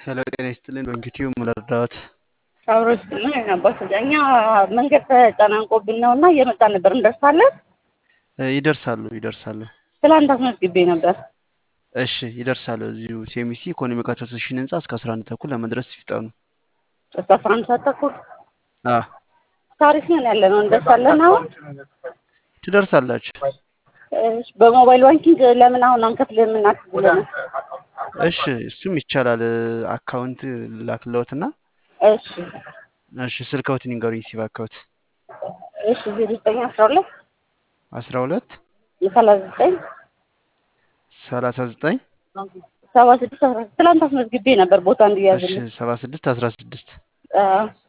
ሄሎ ጤና ይስጥልን። በእንግዲህ ምለርዳዎት አብሮ ስጥልን ነበር። እኛ መንገድ ተጨናንቆብን ነው እና እየመጣ ነበር። እንደርሳለን። ይደርሳሉ ይደርሳሉ። ትላንት አስመዝግቤ ነበር። እሺ ይደርሳሉ። እዚሁ ሴሚሲ ኢኮኖሚክ አሶሴሽን ህንጻ እስከ አስራ አንድ ተኩል ለመድረስ ይፍጠኑ። እስከ አስራ አንድ ሰዓት ተኩል አዎ ታሪክ ነን ያለ ነው። እንደርሳለን። አሁን ትደርሳላችሁ። እሺ፣ በሞባይል ባንኪንግ ለምን አሁን አንከፍልም? እናክፍልን። እሺ እሱም ይቻላል። አካውንት ላክለውትና እሺ እሺ ስልክዎትን ይንገሩኝ። ሲቭ አካውንት እሺ ዜሮ ዘጠኝ አስራ ሁለት አስራ ሁለት ሰላሳ ዘጠኝ ሰላሳ ዘጠኝ ሰባ ስድስት አስራ ትላንት አስመዝግቤ ነበር ቦታ እሺ እንዲያዝልኝ ሰባ ስድስት አስራ ስድስት አዎ